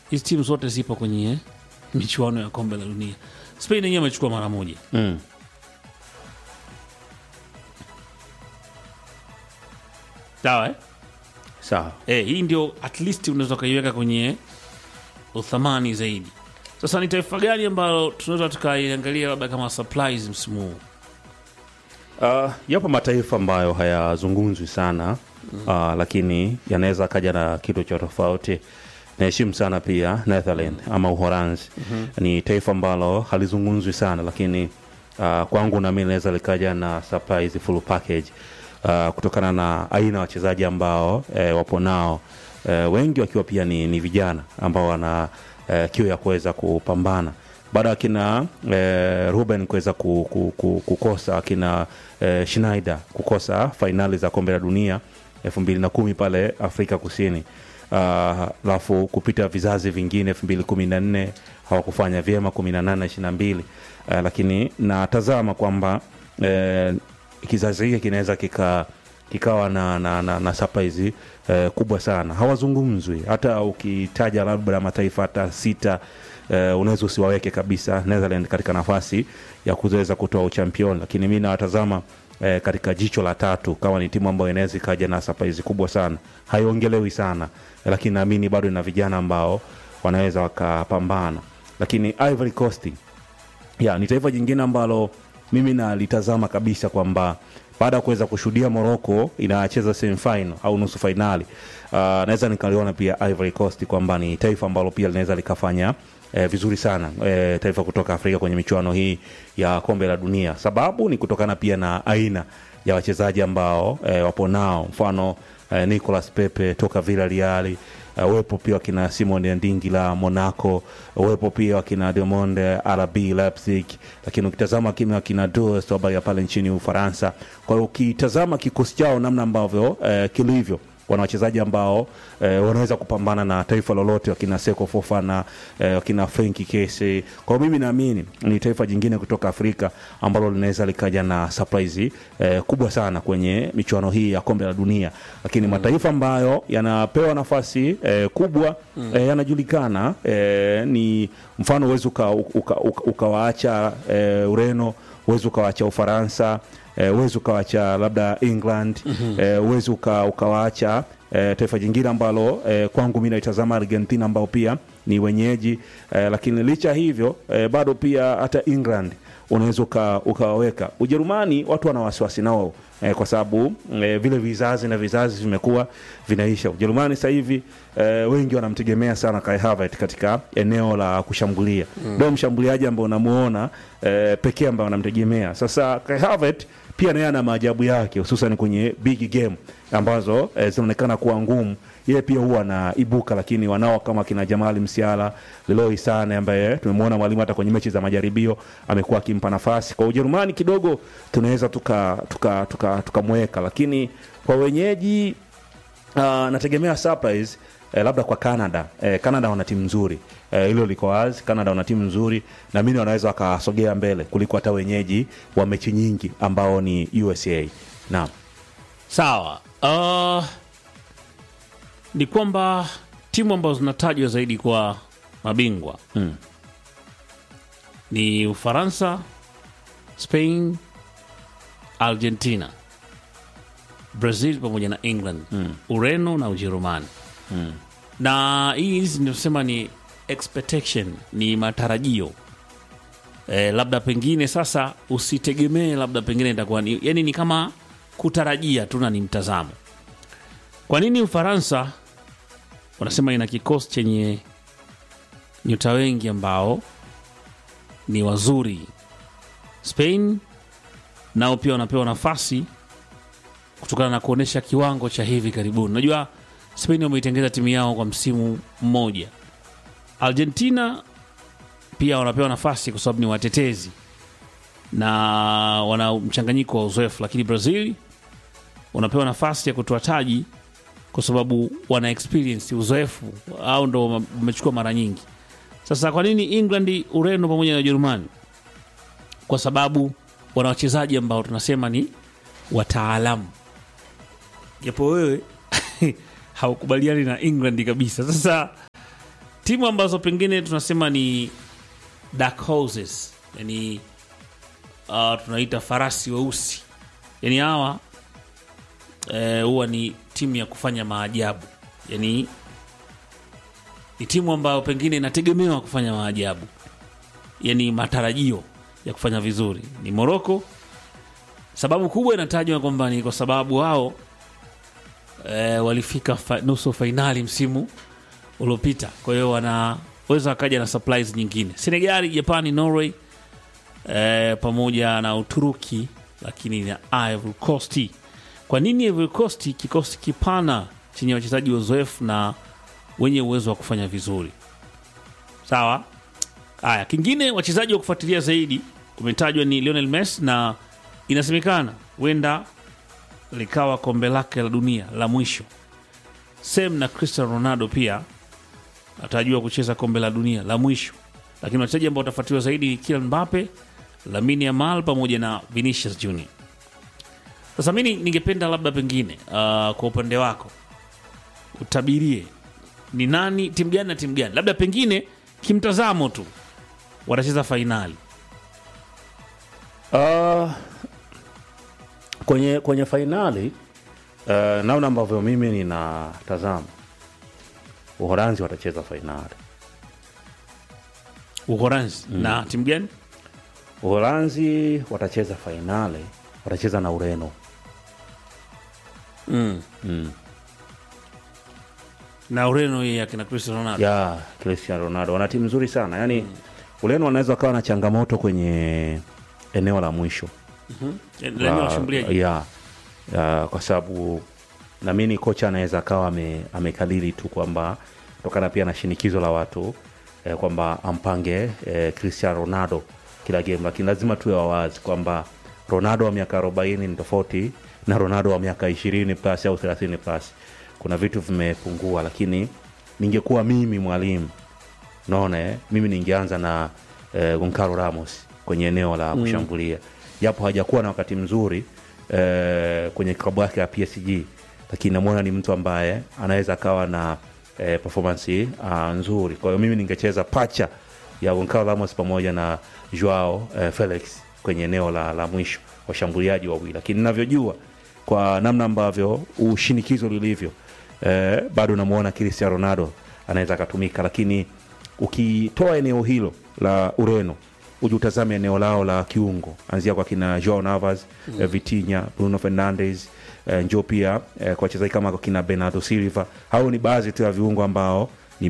hizi timu zote zipo kwenye michuano ya kombe la dunia. Spain yenyewe amechukua mara moja. mm. Sawa eh? sawa Eh, hii ndio at least unaweza ukaiweka kwenye uthamani zaidi. Sasa ni taifa gani ambalo tunaweza tukaiangalia labda kama surprise msimu huu? Uh, yapo mataifa ambayo hayazungumzwi sana uh, lakini yanaweza akaja na kitu cha tofauti. Naheshimu sana pia Netherland ama Uholanzi ni taifa ambalo halizungumzwi sana lakini uh, kwangu nami linaweza likaja na surprise full package uh, kutokana na aina ya wachezaji ambao eh, wapo nao eh, wengi wakiwa pia ni, ni vijana ambao wana eh, kiu ya kuweza kupambana baada ya akina eh, Ruben kuweza ku, ku, ku, kukosa akina eh, Schneider kukosa fainali za kombe la dunia elfu mbili na kumi pale Afrika Kusini alafu uh, kupita vizazi vingine elfu mbili kumi na nne hawakufanya vyema kumi na nane ishiri na mbili uh, lakini natazama kwamba eh, kizazi hiki kinaweza kika kikawa na, na, na, na surprise eh, kubwa sana hawazungumzwi hata ukitaja labda mataifa hata sita eh, unaweza usiwaweke kabisa Netherland katika nafasi ya kuweza kutoa uchampion lakini mi nawatazama eh, katika jicho la tatu kama ni timu ambayo inaweza ikaja na surprise kubwa sana haiongelewi sana eh, lakini naamini bado ina vijana ambao wanaweza wakapambana lakini Ivory Coast ya ni taifa jingine ambalo mimi nalitazama kabisa kwamba baada ya kuweza kushuhudia Morocco inacheza semifinal au nusu fainali uh, naweza nikaliona pia Ivory Coast kwamba ni taifa ambalo pia linaweza likafanya eh, vizuri sana eh, taifa kutoka Afrika kwenye michuano hii ya kombe la dunia. Sababu ni kutokana pia na aina ya wachezaji ambao eh, wapo nao, mfano eh, Nicolas Pepe toka Villarreal uh, wepo pia wakina Simon Ndingi la Monaco, wepo pia wakina Diamond RB Leipzig, lakini ukitazama kimi wakina Dues ya pale nchini Ufaransa. Kwa hiyo ukitazama kikosi chao namna ambavyo eh, kilivyo wana wachezaji ambao eh, wanaweza kupambana na taifa lolote, wakina Seko Fofana eh, wakina Frenki Kese. Kwa hiyo mimi naamini ni taifa jingine kutoka Afrika ambalo linaweza likaja na surprise eh, kubwa sana kwenye michuano hii ya kombe la dunia, lakini mm. mataifa ambayo yanapewa nafasi eh, kubwa mm. eh, yanajulikana eh, ni mfano uwezi ukawaacha uka, uka, uka eh, Ureno, uwezi ukawaacha Ufaransa uwezi uh, ukawacha labda England uwezi mm -hmm. uh, ukawaacha uh, taifa jingine ambalo uh, kwangu mi naitazama Argentina ambao pia ni wenyeji uh, lakini licha hivyo uh, bado pia hata England unaweza ukawaweka. Ujerumani watu wana wasiwasi nao eh, kwa sababu eh, vile vizazi na vizazi vimekuwa vinaisha. Ujerumani sasa hivi eh, wengi wanamtegemea sana Kai Havertz katika eneo la kushambulia, ndio mm. mshambuliaji ambao unamuona eh, pekee ambao wanamtegemea. Sasa Kai Havertz pia naye ana maajabu yake, hususan kwenye big game ambazo eh, zinaonekana kuwa ngumu yeye pia huwa anaibuka, lakini wanao kama kina Jamali Msiala, Leroy Sane ambaye tumemwona mwalimu hata kwenye mechi za majaribio amekuwa akimpa nafasi. Kwa Ujerumani kidogo tunaweza tukamweka tuka, tuka, tuka lakini kwa wenyeji uh, nategemea surprise eh, labda kwa Canada eh, Canada wana timu nzuri hilo eh, liko wazi. Canada wana timu nzuri na mimi wanaweza wakasogea mbele kuliko hata wenyeji wa mechi nyingi ambao ni USA. Naam, sawa uh ni kwamba timu ambazo zinatajwa zaidi kwa mabingwa mm. ni Ufaransa, Spain, Argentina, Brazil pamoja na England mm. Ureno na Ujerumani mm. na hii hizi ninasema ni expectation, ni matarajio e, labda pengine sasa usitegemee, labda pengine itakuwa ni, yani ni kama kutarajia tu na ni mtazamo. Kwa nini Ufaransa wanasema ina kikosi chenye nyota wengi ambao ni wazuri. Spain nao pia wanapewa nafasi kutokana na kuonyesha kiwango cha hivi karibuni. Unajua Spain wameitengeza timu yao kwa msimu mmoja. Argentina pia wanapewa nafasi kwa sababu ni watetezi na wana mchanganyiko wa uzoefu, lakini Brazil wanapewa nafasi ya kutoa taji kwa sababu wana experience uzoefu, au ndo wamechukua mara nyingi. Sasa kwa nini England, Ureno pamoja na Ujerumani? Kwa sababu wana wachezaji ambao tunasema ni wataalamu, japo wewe haukubaliani na England kabisa. Sasa timu ambazo pengine tunasema ni dark horses yani uh, tunaita farasi weusi yani hawa eh, huwa ni timu ya kufanya maajabu yani ni timu ambayo pengine inategemewa kufanya maajabu yani matarajio ya kufanya vizuri ni moroko sababu kubwa inatajwa kwamba ni kwa sababu wao e, walifika fa, nusu fainali msimu uliopita kwa hiyo wanaweza wakaja na supplies nyingine senegali japani norway e, pamoja na uturuki lakini na ivory coast kwa nini ivory coast kikosi kipana chenye wachezaji wazoefu na wenye uwezo wa kufanya vizuri sawa haya kingine wachezaji wa kufuatilia zaidi umetajwa ni lionel messi na inasemekana huenda likawa kombe lake la dunia la mwisho sem na cristiano ronaldo pia atarajiwa kucheza kombe la dunia la mwisho lakini wachezaji ambao watafuatiliwa zaidi ni Kylian Mbappe, Lamine Yamal pamoja na Vinicius Junior. Sasa mimi ningependa labda pengine uh, kwa upande wako utabirie ni nani, timu gani na timu gani, labda pengine kimtazamo tu watacheza fainali. Uh, kwenye kwenye fainali uh, naona ambavyo mimi ninatazama Uholanzi watacheza fainali. Uholanzi na timu gani? Uholanzi watacheza fainali, watacheza na Ureno. mm. Mm. na Ureno hii akina Cristiano Ronaldo ya Cristiano Ronaldo wana timu nzuri sana yaani Ureno wanaweza wakawa na changamoto kwenye eneo la mwisho lenye la- washambuliaji ya, ya, kwa sababu namini kocha anaweza akawa ame, amekalili tu kwamba kutokana pia na shinikizo la watu eh, kwamba ampange eh, Cristiano Ronaldo kila game, lakini lazima tuwe wawazi kwamba Ronaldo wa miaka 40 ni tofauti na Ronaldo wa miaka 20 plus au 30 plus. Kuna vitu vimepungua, lakini ningekuwa mimi mwalimu naona eh, mimi ningeanza na eh, Goncalo Ramos kwenye eneo la kushambulia japo hajakuwa na wakati mzuri eh, kwenye klabu yake ya PSG, lakini namwona ni mtu ambaye anaweza akawa na eh, performance uh, nzuri. Kwa hiyo mimi ningecheza pacha ya Goncalo Ramos pamoja na Joao eh, Felix kwenye eneo la, la mwisho washambuliaji wawili, lakini ninavyojua kwa namna ambavyo ushinikizo lilivyo eh, bado namwona Cristiano Ronaldo anaweza akatumika, lakini ukitoa eneo hilo la Ureno uje utazame eneo lao la kiungo, anzia kwa kina Joao Navas mm. eh, Vitinha, Bruno Fernandes eh, njoo pia eh, kwa wachezaji kama kina Bernardo Silva. Hao ni baadhi tu ya viungo ambao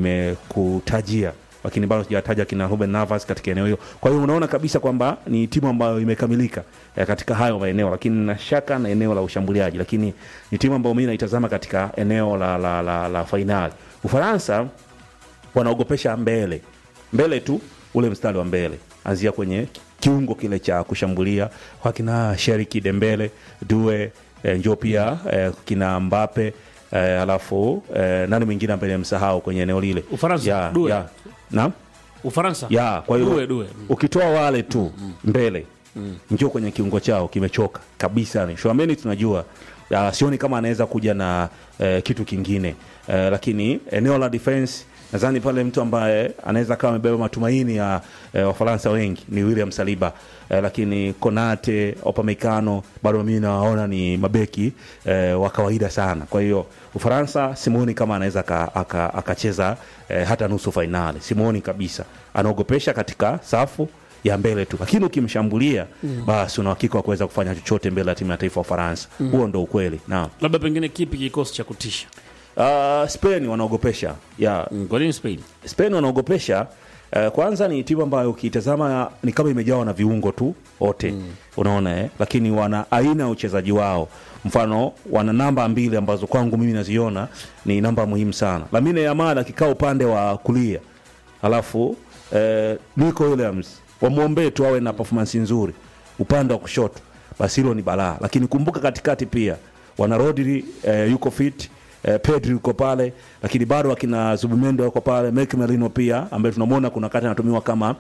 nimekutajia, lakini bado sijataja kina Ruben Navas katika eneo hilo. Kwa hiyo unaona kabisa kwamba ni timu ambayo imekamilika eh, katika hayo maeneo, lakini na shaka na eneo la ushambuliaji, lakini ni timu ambayo mimi naitazama katika eneo la, la, la, la fainali. Ufaransa wanaogopesha mbele mbele tu ule mstari wa mbele anzia kwenye kiungo kile cha kushambulia kwa kina Sheriki Dembele Due eh, njo pia eh, kina Mbape eh, alafu eh, nani mwingine ambaye nimsahau kwenye eneo lile Ufaransa, ya, Due. ya, na Ufaransa ya kwa hiyo Due, Due. Mm. ukitoa wale tu mbele njoo kwenye kiungo chao kimechoka kabisa ni Shwameni tunajua ya, sioni kama anaweza kuja na eh, kitu kingine eh, lakini eneo la defense nadhani pale mtu ambaye anaweza kawa amebeba matumaini ya eh, wafaransa wengi ni William Saliba eh, lakini Konate Opamecano bado mimi nawaona ni mabeki eh, wa kawaida sana kwa hiyo Ufaransa simuoni kama anaweza aka- aka- akacheza eh, hata nusu fainali simuoni kabisa anaogopesha katika safu ya mbele tu lakini ukimshambulia basi una uhakika wa kuweza kufanya chochote mbele ya timu ya taifa ya Ufaransa huo ndo ukweli naam labda pengine kipi kikosi cha kutisha uh, Spain wanaogopesha yeah. mm. kwa nini Spain Spain wanaogopesha uh, kwanza ni timu ambayo ukitazama ni kama imejawa na viungo tu wote mm. unaona eh? lakini wana aina ya uchezaji wao mfano wana namba mbili ambazo kwangu mimi naziona ni namba muhimu sana Lamine Yamal akikaa upande wa kulia alafu eh, Nico Williams wamwombee tu awe na performance nzuri upande wa kushoto basi hilo ni balaa lakini kumbuka katikati pia wana Rodri eh, yuko fit eh, Pedri yuko pale lakini bado akina Zubimendo yuko pale Mike Merino pia ambaye tunamwona kuna wakati anatumiwa kama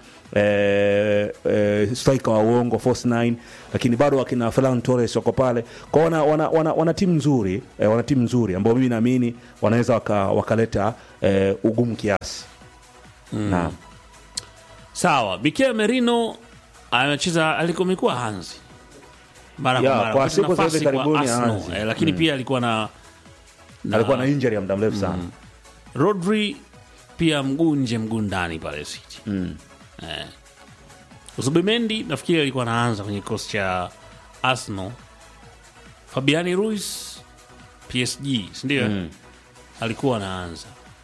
eh, eh, striker wa uongo false nine lakini bado akina Ferran Torres wako pale kwa wana, wana, wana, wana timu nzuri eh, wana timu nzuri ambao mimi naamini wanaweza waka, wakaleta eh, ugumu kiasi naam sawa Mikel Merino amecheza alikuwa amekuwa hanzi mara Ya, kwa mara kwa Kupata siku za hivi nafasi kwa karibuni Arsenal, hanzi. eh, lakini pia alikuwa na, na alikuwa na injury ya muda mrefu sana Rodri pia mguu nje mguu ndani pale City Mm. eh. Zubimendi nafikiri alikuwa anaanza kwenye kikosi cha Arsenal. Fabiani Ruiz PSG, sindio? Mm. alikuwa anaanza.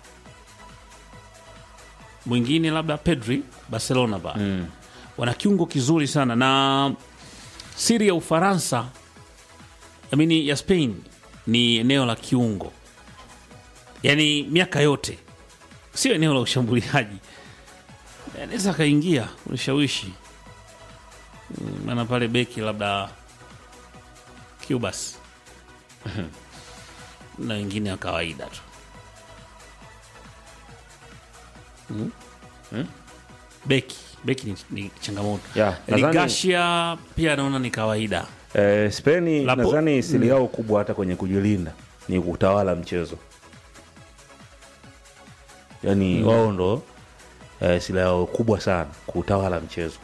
Mwingine labda Pedri Barcelona ba Mm. wana kiungo kizuri sana na siri ya Ufaransa amini ya Spain ni eneo la kiungo, yaani miaka yote sio eneo la ushambuliaji. Anaweza akaingia unishawishi, Mm, maana pale beki labda Cubas na wengine wa kawaida tu Mm. beki beki ni, ni changamoto Ya, nadhani- Ligasia pia naona ni kawaida Eh, Spain Lapo- nadhani siri yao kubwa hata kwenye kujilinda ni kutawala mchezo, yaani wao ndo eh, siri yao kubwa sana kutawala mchezo.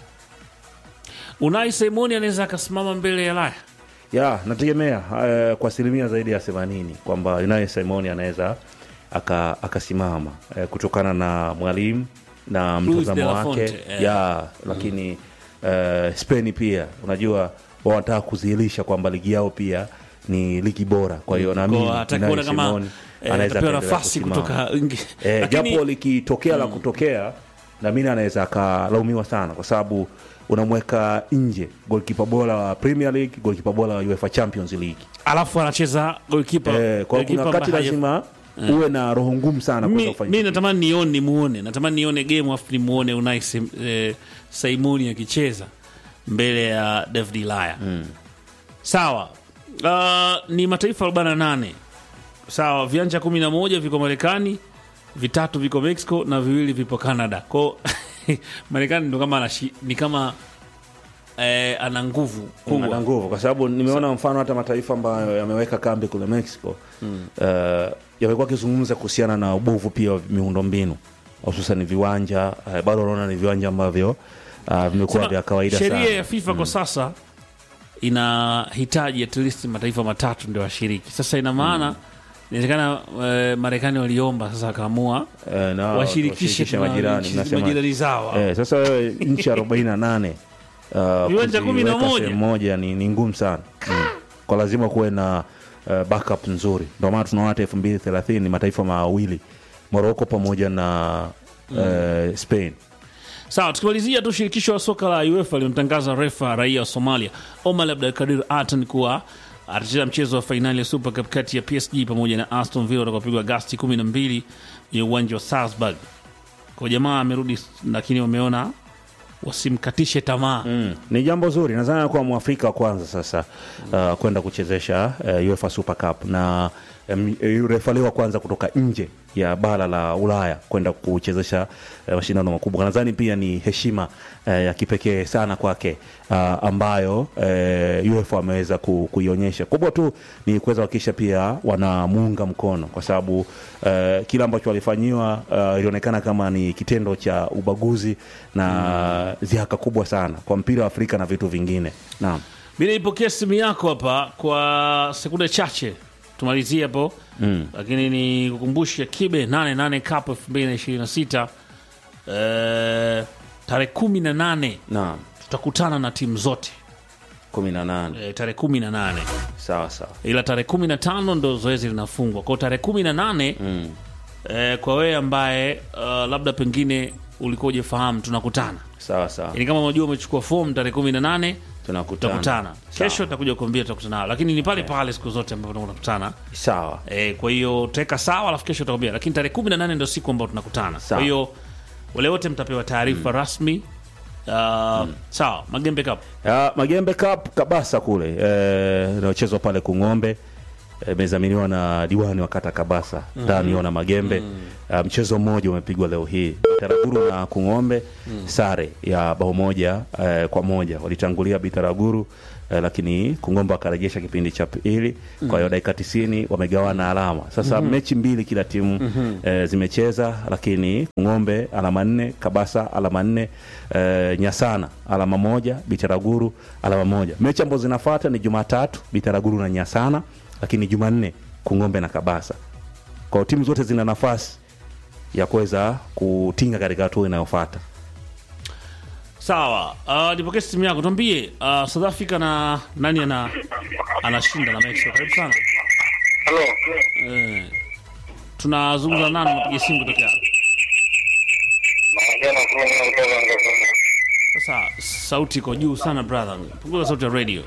Unai Simoni anaweza akasimama mbele ya Laya ya nategemea eh, kwa asilimia zaidi ya themanini kwamba Unai Simoni anaweza aka- akasimama eh, kutokana na mwalimu na Luis de mtazamo la wake Fonte, eh. ya lakini eh, Spain pia unajua wao wanataka kudhihirisha kwamba ligi yao pia ni ligi bora, kwa hiyo naamini Kwa hata Unai kuona kama Simoni eh, anaweza atapewa akaendelea nafasi kusimama. kutoka Ingi- Eh, lakini- japo likitokea la kutokea namini anaweza akalaumiwa sana kwa sababu unamweka nje golkipa bora wa Premier League, golkipa bora wa UEFA Champions League. alafu anacheza golkipa Eh, kwa golkipa kuna wakati ambaye haja- lazima uwe na roho ngumu sana kuweza mi, kufanya mi kitu. natamani nione nimuone natamani nione game afu nimuone Unai Sim- eh, Simoni akicheza mbele ya David Laya sawa uh, ni mataifa 48 sawa viwanja 11 viko Marekani vitatu viko Mexico na viwili vipo Canada kwao Marekani ndo kama anashi, ni kama eh, ana nguvu ana kubwa nguvu kwa sababu nimeona mfano hata mataifa ambayo yameweka kambi kule Mexico eh, yamekuwa akizungumza kuhusiana na ubovu pia wa miundo mbinu hususan viwanja eh, bado wanaona ni viwanja ambavyo ah, vimekuwa Sema, vya kawaida sana sheria ya FIFA kwa sasa inahitaji at least mataifa matatu ndio washiriki. Sasa ina maana inawezekana eh, Marekani waliomba sasa wakaamua Eh, na washirikishe washirikishe tuna- majirani nchi- mnasema majirani zao Eh, sasa wewe nchi arobaini na nane uh, Viwanja kumi na kuziweka moja. sehemu moja ni, ni ngumu sana mm. kwa lazima kuwe na uh, backup nzuri ndio maana tunaona hata elfu mbili thelathini mataifa mawili moroko pamoja na uh, spain Sawa, tukimalizia tu, shirikisho la soka la UEFA limemtangaza refa raia wa Somalia Omar Abdulkadir Atan kuwa atacheza mchezo wa fainali ya Super Cup kati ya PSG pamoja na Aston Villa utakaopigwa Agasti 12 kwenye uwanja wa Salzburg. Kwa jamaa amerudi, lakini wameona wasimkatishe tamaa mm. ni jambo zuri nadhani anakuwa mwafrika wa kwanza sasa uh, kwenda kuchezesha uh, UEFA Super Cup na um, refali wa kwanza kutoka nje ya bara la Ulaya kwenda kuchezesha uh, mashindano makubwa. Nadhani pia ni heshima uh, ya kipekee sana kwake uh, ambayo uh, UEFA ameweza ku, kuionyesha. Kubwa tu ni kuweza kuhakikisha pia wanamuunga mkono kwa sababu uh, kile ambacho walifanyiwa uh, ilionekana kama ni kitendo cha ubaguzi na dhihaka kubwa sana kwa mpira wa Afrika na vitu vingine. Naam. mi naipokea simu yako hapa kwa sekunde chache tumalizie hapo Mm. lakini ni kukumbusha kibe 88 cup 2026 eh, tarehe 18 Naam. tutakutana na timu zote kumi na nane eh, tarehe 18 sawa sawa. ila tarehe 15 ndo zoezi linafungwa kwao tarehe 18 Mm. eh, kwa wewe ambaye uh, labda pengine ulikuwa ujefahamu tunakutana Sawa sawa. yani kama unajua umechukua fomu tarehe 18 Tunakutana. tutakutana Sawa. kesho takuja kuambia tutakutana lakini ni pale pale siku zote ambapo tunakutana Sawa. E, kwa hiyo teka sawa, alafu kesho utakwambia, lakini tarehe kumi na nane ndio siku ambayo tunakutana. Sawa. Kwa hiyo wale wote mtapewa taarifa rasmi. Uh, Sawa, Magembe Cup Ya, Magembe Cup Kabasa kule eh, inayochezwa pale Kung'ombe imezaminiwa na diwani wa kata Kabasa Daniona Magembe. Uh, mchezo mmoja umepigwa leo hii Bitaraguru na Kung'ombe sare ya bao moja eh, kwa moja walitangulia Bitaraguru eh, lakini Kung'ombe akarejesha kipindi cha pili. Kwa hiyo dakika tisini wamegawana alama sasa. Mechi mbili kila timu eh, zimecheza, lakini Kung'ombe alama nne, Kabasa alama nne, eh, Nyasana alama moja, Bitaraguru alama moja. Mechi ambazo zinafuata ni Jumatatu Bitaraguru na Nyasana, lakini Jumanne Kung'ombe na Kabasa. Kwa hiyo timu zote zina nafasi ya kuweza kutinga katika hatua inayofuata. Sawa, uh, nipokee simu yako, tuambie uh, South Africa na nani ana anashinda na Mexico. Karibu sana. Halo. Eh, tunazungumza nani? Unapiga simu kutokea Naongea na Bruno kutoka Ngazini. sasa. Sauti iko juu sana brother, punguza sauti ya radio.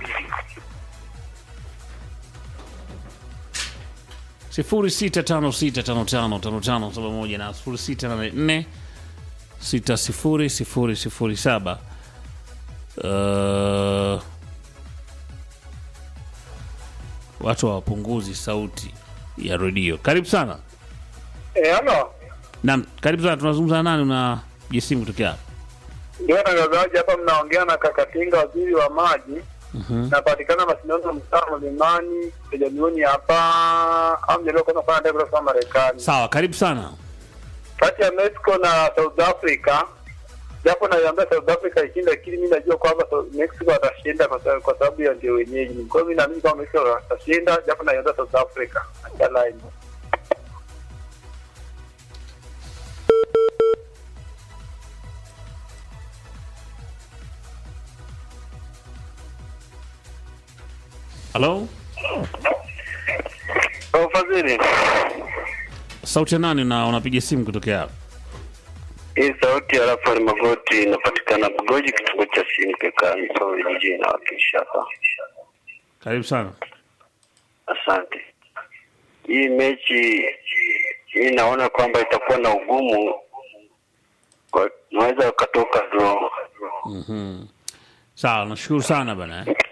sifuri sita tano sita tano tano tano tano saba moja na sifuri sita nane nne sita sifuri sifuri sifuri saba. Uh, watu hawapunguzi sauti ya redio. Karibu sana. Eh, halo. Naam, karibu sana. Tunazungumza na nani? Una jisimu kutokea hapa? Ndio tangazaji hapa mnaongea na Kakatinga waziri wa maji. Napatikana mashindano mtaa Mlimani kijamioni hapa au ndio kwanza kufanya ndege kwa Marekani. Sawa, karibu sana. Kati ya Mexico na South Africa japo naiambia South Africa ishinda, lakini mimi najua kwamba South- Mexico atashinda kwa sababu- kwa sababu ya ndio wenyeji. Kwa hiyo mimi naamini kwamba Mexico atashinda, japo naiambia South Africa. Acha line. Halo, Kwa ufadhili. sauti ya nani? Na unapiga simu kutokea hapa? Hii sauti ya Rafael Magoti inapatikana Bugoji, kituo cha Simpeka, Misori jijini nawakilisha hapa. Karibu sana. Asante. Hii mechi hii naona kwamba itakuwa na ugumu, Kwa- naweza ukatoka draw. Sawa, nashukuru sana bana. eh.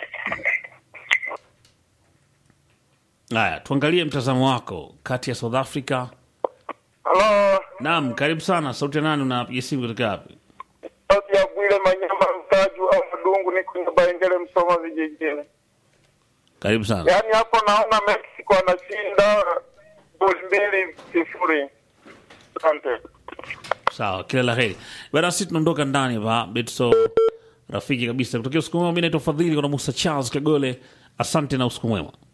Haya, tuangalie mtazamo wako kati ya South Africa. Halo, Naam, karibu sana. Sauti ya nani? Unapiga simu kutokea wapi? sauti ya Bwile Manyama Mtaju au Mdungu, ni kwenye Baengele, Msoma vijijini. Karibu sana. Yaani hapo naona Mexico anashinda goli mbili sifuri. Asante. Sawa, kila la heri bana. Sisi tunaondoka ndani hapa Betso, rafiki kabisa kutokea usiku mwema. Mimi naitwa Fadhili, kuna Musa Charles Kagole. Asante na usiku mwema.